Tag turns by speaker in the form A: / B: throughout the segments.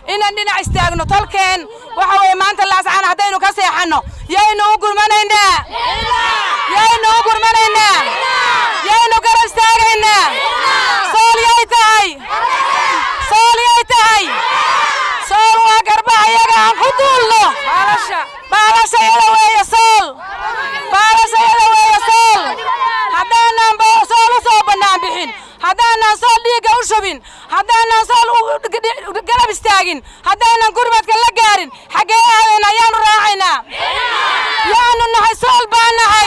A: inaan dhinac istaagno tolkeen waxa weeye maanta laascaan haddaynu ka seexanno yaynu u gurmanaynaa yaynu u gurmanaynaa yaynu gara istaagaynaa sool yay tahay sool yay tahay sool waa garbaha iyaga aan ku duulno baalashayada weeye sool baalashayada weeye sool haddaanan sool u soo bannaan bixin haddaanan sool dhiigga u shubin haddaanan sool garab istaagin haddaanan gurmadka la gaarin xaggee aadayna ayaanu raacaynaa yaanu nahay sool baan nahay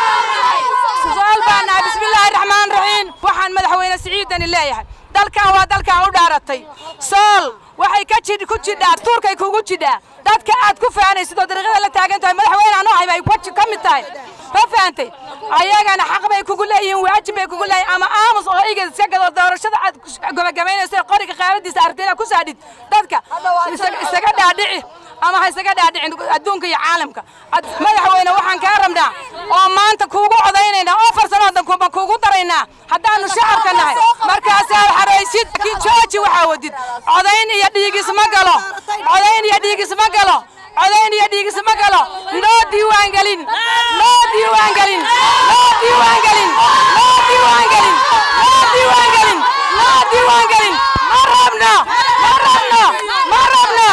A: sool baan nahay bismillaahi raxmaan raxiim waxaan madaxweyne siciidani leeyahay dalkan waa dalkan u dhaaratay sool waxay ka jid ku jidhaa tuurkay kugu jidhaa dadka aad ku faanaysid oo dariiqada la taagan tahay madaxweyne anu ahay bay waji ka mid tahay ma fahantay ayagana xaq bay kugu leeyihiin waajib bay kugu leeyihin ama aamus oo igad iska gado doorashada aad gabagabaynayso qoriga qaaradiisa artayna ku saadhid dadka isaga dhaadhici ama ha isaga dhaadhicin adduunka iyo caalamka madaxweyne waxaan kaa rabnaa oo maanta kuugu codaynayna oo farsanoo dankuba kuugu daraynaa haddaanu shacabka nahay markaasaad xaraysid laakiin jooji waxaa wadid codayn iyo dhiigis ma galo codayn iyo dhiigis ma galo codayn iyo dhiigis ma galo noo diiwaangelin noo diiwaangelin noo diiwaangelin noo diiwaangelin noo diiwaangelin noo diiwaangelin ma rabno ma rabno ma rabno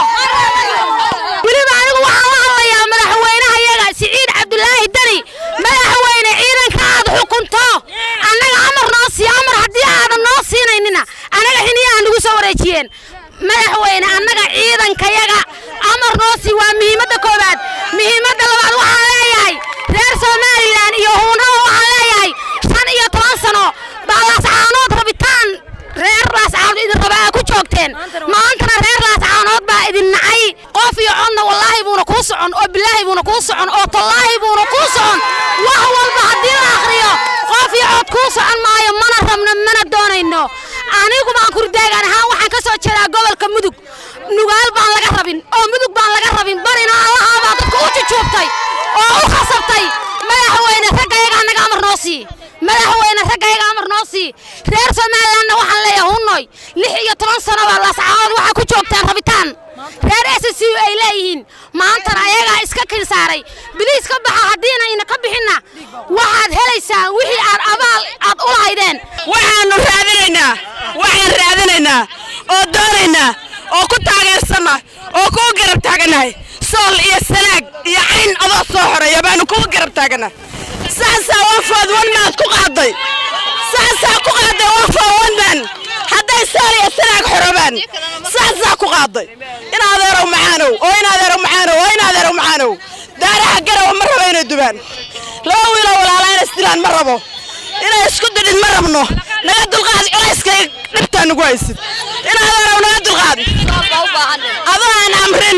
B: weliba anigu waxaan la hadlayaa madaxweynaha yaga siciid cabdulaahi deni madaxweyne ciidanka aad xukunto annaga amar noo sii amar haddii aadan noo siinaynina annaga xiniyaha nagu soo wareejiyeen madaxweyne annaga ciidankayaga amar noo sii waa muhiimadda koowaad muhiimadda labaad waxaan leeyahay reer somalilan iyo huunraba waxaan leeyahay shan iyo toban sano baa laascaanood rabitaan reer laascaanood idin raba aa ku joogteen maantana reer laascaanood baa idin nacay qof iyo codna wallaahi buuna kuu socon oo bilaahi buuna kuu socon oo tallaahi buuna kuu socon wax walba haddii la akhriyo qof iyo cod kuu socon maayo mana rabno mana doonayno anigu baan kurdaagaan ahaan waxaan ka soo jeedaa gobolka mudug nugaal baan laga rabin oo mudug baan laga rabin barina allahaa baa dadka u jujuubtay oo u khasabtay madaxweyne raggayaga annaga amar noo sii madaxweyne raggayaga amar noo sii reer somalilandna waxaan leeyahay hunnoy lix iyo toban sano baa laascaanood waxaa ku joogtaan rabitaan reer s c u ay leeyihiin maantana ayagaa iska kil saaray biliis ka baxa haddiina ina ka bixinna waxaad helaysaan wixii aad abaal aad u lahaydeen
C: waxaannu raadinaynaa waxaan raadinaynaa oo doonaynaa oo ku taageersanna oo kugu garab taaganahay sool iyo sanaag iyo cayn adoo soo xoreeya baanu kugu garab taaganahay saasaa wafood wanmaad ku qaaday saasaa ku qaaday wafood wanman hadday sool iyo sanaag xorobaan saasaa ku qaaday in adeerow macaanow oo in adeerow macaanow oo in adeerow macaanow daaraha garawa ma rabo inay dubaan laba wiiloo walaalaa inay isdilaan ma rabo inay isku didhin ma rabno naga dulqaad culayskay dhibtaa nagu haysid in adeerow naga dulqaad adoo aan amrin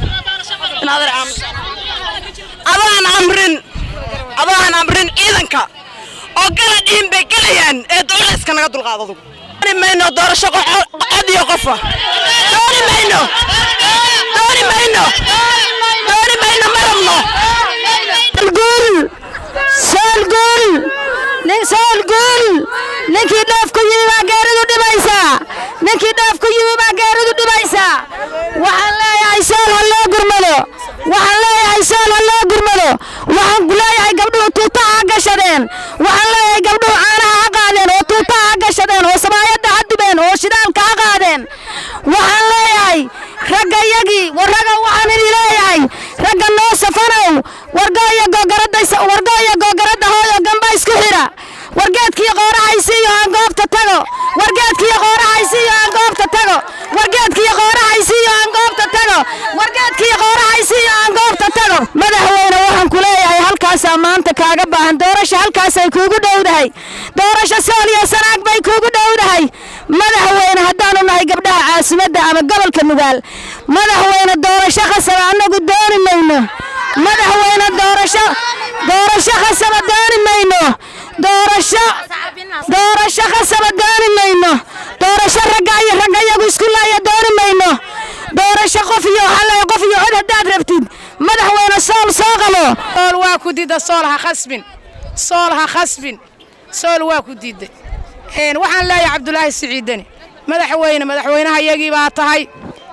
C: adoo aan amrin adoo aan amrin ciidanka oo gala dhihin bay gelayaan ee culayska naga dulqaad adugu dooni mayno doorasho cod iyo qofa dooni mayno dooni mayno dooni mayno ma rabno
B: guul sool guul nin sool guul ninkii dheef ku yimi baa geeridu dhibaysaa ninkii dheef ku yimi baa geeridu dhibaysaa waxaan leeyahay sool ha loo gurmado waxaan leeyahay sool ha loo gurmado waxaan leeyahay gabdhuhu tuutaha ha gashadeen waxaan leeyahay gabdhuhu caanaha ha qaadeen oo tuutaha ha gashadeen oo samaayadda ha dubeen oo shidaalka ha qaadeen waxaan leeyahay ragga yagii war ragga waxaan idin leeyahay ragga noo safanow wargo iyo googaradda wargo iyo googaradda hooyo gamba isku xidha wargeedkii qoorahaysiiyo aan goobta tago wargeedkii qoorahaysiiyo aan goobta tago wargeedkii qoorahaysiiyo aan goobta tago wargeedkii qoorahaysiiyo aan goobta tago madaxweyne waxaan ku leeyahay halkaasaa maanta kaaga baahan doorasho halkaasay kuugu dhowdahay doorasho sool iyo sanaag bay kuugu dhowdahay madaxweyne haddaanu nahay gabdhaha caasimadda ama gobolka nugaal madaxweyne doorasho khasaba annagu dooni mayno madaxweyne doorasho doorasho khasaba dooni mayno doorasho doorasho khasaba dooni mayno doorasho ragga iyo ragga iyagu isku laaya dooni mayno doorasho qof iyo hale qof iyo cod haddaad rabtid madaxweyne sool soo qabo
A: sool waa ku diida sool ha khasbin sool ha khasbin sool waa ku diiday waxaan leeyahay cabdulaahi siciidani madaxweyne madaxweynaha iyagii baa tahay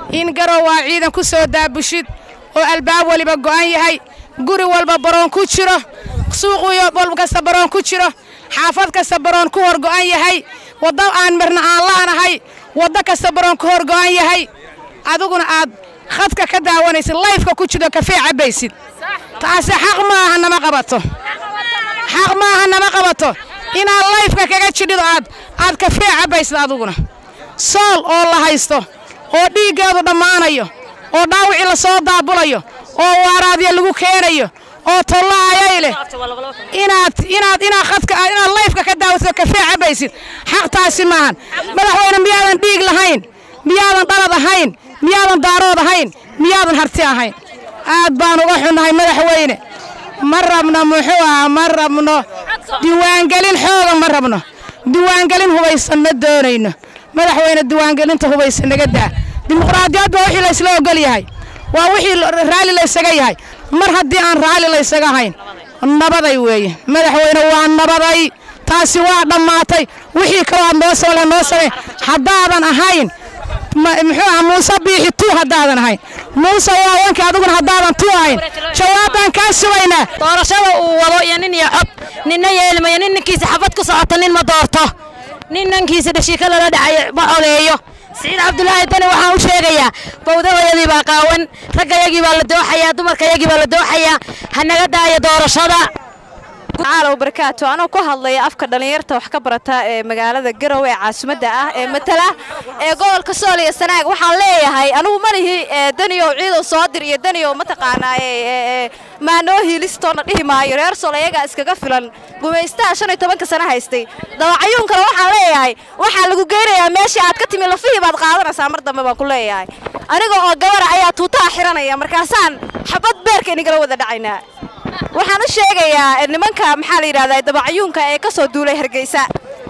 A: in garow waa ciidan ku soo daabushid oo albaab weliba go'an yahay guri walba baroon ku jiro suuq walba kasta baroon ku jiro xaafad kasta baroon ku hor go'an yahay waddo aan marna aan la'anahay waddo kasta baroon ku hor go'an yahay adiguna aad khadka ka daawanaysid layfka ku jiro kafee cabbaysid taasi xaq maaha nama qabato xaq maaha nama qabato inaad layfka kaga jidhido aad aad kafee cabbaysid adiguna sool oo la haysto oo dhiiggeedu dhammaanayo oo dhaawicii la soo daabulayo oo waaraadya lagu keenayo oo tollaayay leh inaad inaad inaad khadka inaad layfka ka daawatid kafee cabbaysid xaq taasi maahan madaxweyne miyaadan dhiig lahayn miyaadan dhalad ahayn miyaadan daarood ahayn miyaadan harti ahayn aad baan uga xunnahay madaxweyne ma rabno muxuu ahaa ma rabno diiwaangelin xooga ma rabno diiwaangelin hubaysan ma doonayno madaxweyne diiwaangelinta hubaysan naga daa dimuqraadiyad baa wixii laysla ogol yahay waa wixii raalli laysaga yahay mar haddii aan raalli laysaga hayn nabaday weeye madaxweyne waa nabaday taasi waa dhammaatay wixii kaloo aad noo samale noo samee haddaadan ahayn muxuu aha muuse biixi tuu haddaadan ahayn muuse waawanka adiguna haddaadan tuu ahayn jawaabaan kaa sugaynaa
B: doorashada uu wado iyo nin iyo cod ninna yeelmayo nin ninkiisa xabad ku socoto nin ma doorto nin nankiisa dhashiika lala dhacayo ma codeeyo siciid cabdulaahi dani waxaan u sheegayaa bawdadayadii baa qaawan raggayagii baa la dooxayaa dumarkayagii baa la dooxayaa ha naga daayo doorashada
D: tacaala barakaatu anoo ku hadlaya afka dhallinyarta wax ka barata ee magaalada garow ee caasimadda ah ee matala ee gobolka sool iyo sanaag waxaan leeyahay anugu malihi daniyow ciidow soodir iyo daniyow mataqaanaa maanoo hiilistoona dhihi maayo reer sool ayagaa iskaga filan gumaystaha shan iyo tobanka sano haystay dawacayuunkana waxaan leeyahay waxaa lagu geynayaa meeshii aad ka timi lafihii baad qaadanaysaa mar dambe baan ku leeyahay aniga oo gabara ayaa tuutaha xiranaya markaasaan xabad beerka inagala wada dhacaynaa waxaan u sheegayaa nimanka maxaa la yidhahdaa dabacayuunka ee ka soo duulay hargeysa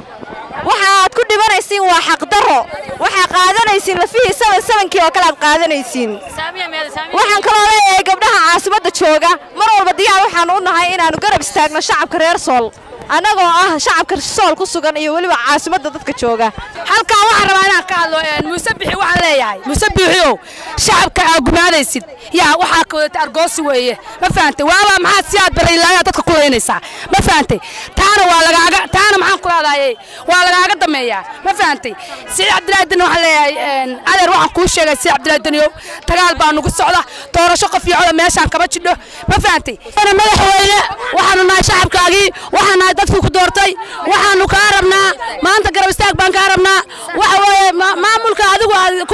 D: waxaad ku dhibanaysiin waa xaqdarro waxaa qaadanaysiin lafihii saban sabankii oo kale aad qaadanaysiin waxaan kaloo leeyahay gabdhaha caasimadda jooga mar walba diyaar waxaanu u nahay inaannu garab istaagno shacabka reer sool annagoo ah shacabka sool ku sugan iyo weliba caasimadda dadka jooga
A: halkaa waxaan rabaa inaan ka hadlo muuse bixi waxaan leeyahay muuse biixiow shacabka aa gumaadaysid yaa waxaa ka wadata argoosi weeye ma fahantay waabaa maxaad si aad baraylaayaa dadka ku laynaysaa ma fahantay taana waa lagaaga taana maxaan ku leedahay waa lagaaga dameeyaa ma fahantay siciid cabdilaahi dani waxaan leeyahay adeer waxaan kuu sheegay siciid cabdilaahi daniyow dagaal baa nugu socda doorasho qof iyo coda meeshaan kama jidho ma fahantay madaxweyne waxaanu nahay shacabkaagii waxaan nahay dadkii ku doortay waxaanu kaa rabnaa maanta garab istaag baan kaa rabnaa waxa weeye maamulka adigu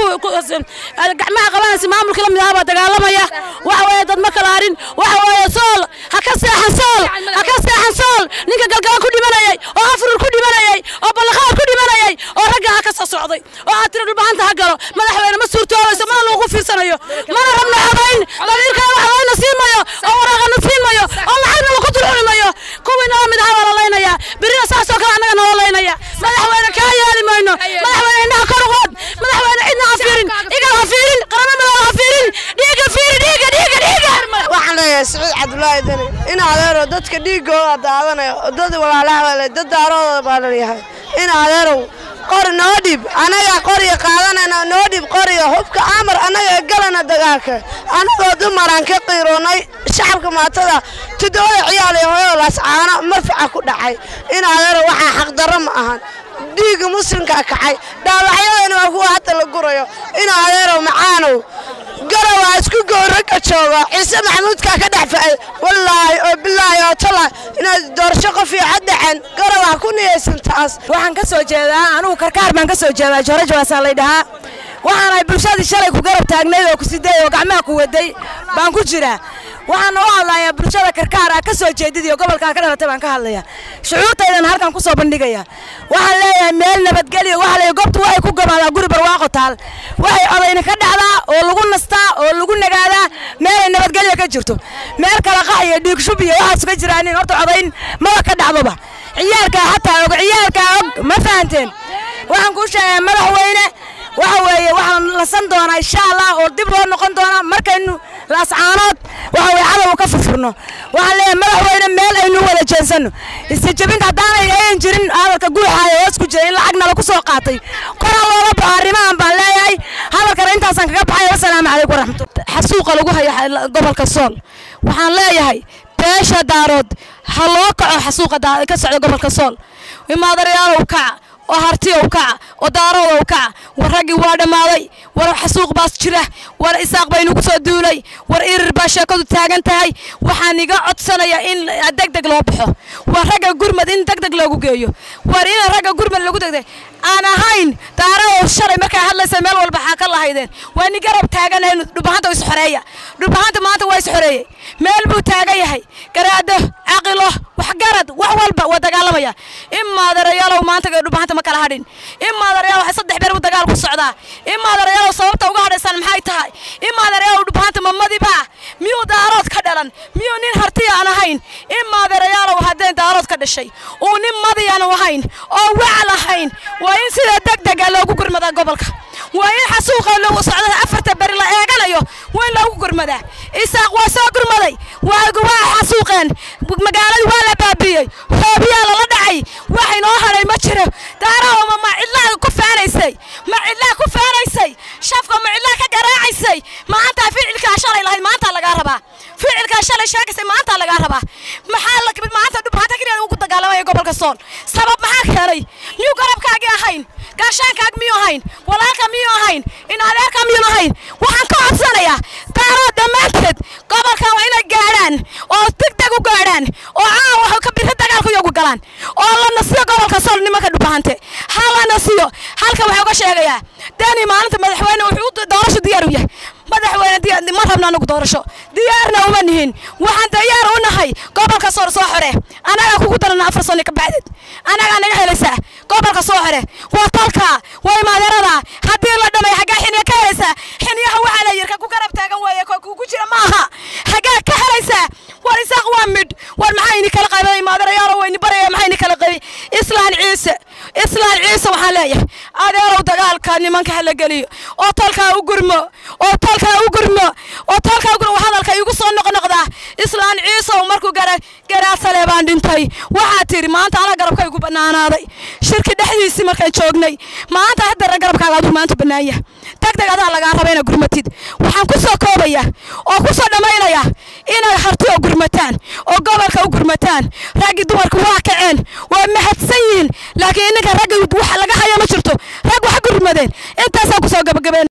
A: gacmaha qabanaysa maamulka la mid ahaa baa dagaalamaya waxa weeye dad ma kala harin waxa weeye sool ha ka seexan sool ha ka seexan sool ninka galgala ku dhimanayay oo afurur ku dhimanayay oo ballaqaad ku dhimanayay oo ragga ha ka soo socday oo aad tiri dhulbahanta ha galo madaxweyne ma suurtoobayso mana lagu fiirsanayo mana rabno codayn damiirkaa wax layna siin mayo oo waraaqana siin mayo oo lacagna lagu dulcuni mayo kuwii nala mid ahaa baa la laynaya birina saasoo kale annaga nala laynaya madaxweyne kaa yeeli mayno madaxweyne indhaha kor uqood madaxweyne cidna ha fiirin igal ha fiirin qaramo madow ha fiirin dhiiga fiiri dhiiga dhiiga dhiiga
E: waxaan leeyahay siciid cabdulaahi dani in adeerow dadka dhiigooda daadanaya dad walaalaha dad daarooda baa laleeyahay in adeerow qori noo dhib annagaa qoriga qaadanayna noo dhib qoriga hubka amar annaga galana dagaalka annagoo dumaraan ka qiiroonay shacabka maatada tudooda ciyaal iyo hooyada laascaano marfaca ku dhacay in adeerow waxaa xaqdarro ma ahan dhiigga muslimkaa kacay dhaawacyadana waa kuwa hadda la gurayo in adeerow macaanow garawaa isku gowraga jooga ciise maxamuudkaa ka dhex fa'ay wallaahi oo bilaahi oo tala inaad doorasho qof iyo cad dhaceen garawaa ku niyaysan taas
B: waxaan ka soo jeedaa anugu karkaar baan ka soo jeedaa jooraj waasaa lay dhahaa waxaanahay bulshadii shalay ku garab taagnayd oo ku siday oo gacmaha ku waday baan ku jiraa waxaana u hadlayaa bulshada karkaar ah ka soo jeedid iyo gobolkaa ka dhalatay baan ka hadlaya shucuurtaydan halkan ku soo bandhigaya waxaan leeyahay meel nabadgelyo waxaa leeyahay goobtu waxay ku gamaadaa guri barwaaqo taal waxay odayna ka dhacdaa oo lagu nastaa oo lagu nagaadaa meelay nabadgelyo ka jirto meel kala qax iyo dhiig shub iyo waxaas ka jiraanin horta codayn maba ka dhacdoba ciyaalkaa xataa og ciyaalkaa og ma fahanteen waxaan kuu sheegayaa madaxweyne waxa weeye waxaan lasan doonaa insha allah oo dib loo noqon doonaa markaynu laascaanood waxa weye cadowga ka furfurno waxaan leeyahay madaxweyne meel aynu wada jeensanno istajabinta haddaanay ayan jirin hadalka guuxaayo hoos ku jira in lacagna lagu soo qaatay koraa loola baxo arrimahan baan leeyahay hadalkana intaasaan kaga baxaya xasuuqa lagu haya gobolka sool waxaan leeyahay beesha daarood ha loo kaco xasuuqa ka socda gobolka sool imaadarayaalow kaca oo hartiyow kaca oo daaroodow kaca war raggii waa dhammaaday war xasuuq baas jira war isaaq baynugu soo duulay war irir baa sheekadu taagan tahay waxaan iga codsanayaa in deg deg loo baxo war ragga gurmad in deg deg loogu geeyo war in ragga gurmad lagu degdeg aan ahayn daaroodow shalay markaa hadlaysa meel walba xaa ka lahaydeen waa ni garab taaganahay dhubahanta is xoreeya dhubahanta maanta waa is xoreeyey meel buu taagan yahay garaado caqilo waxgarad wax walba waa dagaalamaya in maadarayaalow maanta dhubahanta ma kala hadhin in maadarayaal waxay saddex beer u dagaal ku socdaa in maadarayaalow sababta uga hadhaysaan maxay tahay in maadarayaalow dhubahanta mamadiba miyuu daarood ka dhalan miyuu nin hartiya aan ahayn in maadarayaalow haddeen daarood ka dhashay uu nin madiyaanu ahayn oo wacal ahayn waa in sida deg dega loogu gurmadaa gobolka waa in xasuuqa loogu socda afarta beri la eeganayo waa in loogu gurmadaa isaaq waa soo gurmaday waa waa xasuuqeen magaaladii waa la baabiyey hoobiyaa lala dhacay wax inoo hadhay ma jiro daarahoma ma cidlaa ku faanaysay ma cidlaa ku faanaysay shafka ma cidlaa ka garaacaysay maanta ficilkaa shalay lahayd maanta lagaa rabaa ficilkaa shalay sheegaysay maanta lagaa rabaa maxaa maanta dhubhaanta keliya ugu dagaalamaya gobolka sool sabab maxaa keenay miyuu garabkaagii ahayn gaashaankaag miyuu ahayn walaalka miyuu ahayn in adeerka miyuu ahayn waxaan ka codsanayaa daaroo dhammaanteed gobolkan waa inay gaadhaan oo degdeg u gaadhaan oo caawa waxay ka biri dagaalku iyagu galaan oo la nasiyo gobolka sool nimanka dhubahante ha la nasiyo halka waxaa uga sheegayaa dani maalinta madaxweyne wuxuu doorasho diyaar u yahay madaxweyne ma rabna anagu doorasho diyaarna uma nihin waxaan diyaar u nahay gobolka soor soo xore anagaa kugu darana afar sano ka bacdeed anagaa naga helaysaa gobolka soo xore waa tolka waa imaadeerada haddii la dhamay xaggaa xiniya ka helaysaa xiniyaha waxaa la yirka ku garab taagan waaye kugu jira maaha xaggaa ka helaysaa war isaaq waa midh war maxaa ini kala qaybay imaadeerayaalo wayni baraya maxaa ini kala qaybay islaan ciise islaan ciise waxaan leeyahay adeerow dagaalka nimanka hala geliyo oo tolkaa u gurmo oo tolkaa u gurmo oo tolkaa u gurmo hadalka igu soo noqnoqdaa islaan ciisow markuu gara garaasale baan dhintay waxaa tidhi maanta anaa garabkaygu bannaanaaday shirki dhexdiisii markaan joognay maanta haddana garabkaaga aduu maanta bannaan yahay degdeg adaa lagaa raba inaad gurmatid waxaan ku soo koobaya oo ku soo dhammaynaya inay harti oo gurmataan oo gobolka u gurmataan raggii dumarku waa kaceen waa mahadsan yihiin laakiin ininka raggi waxa laga haya ma jirto rag wax gurmadeen intaasaan ku soo gabagabeen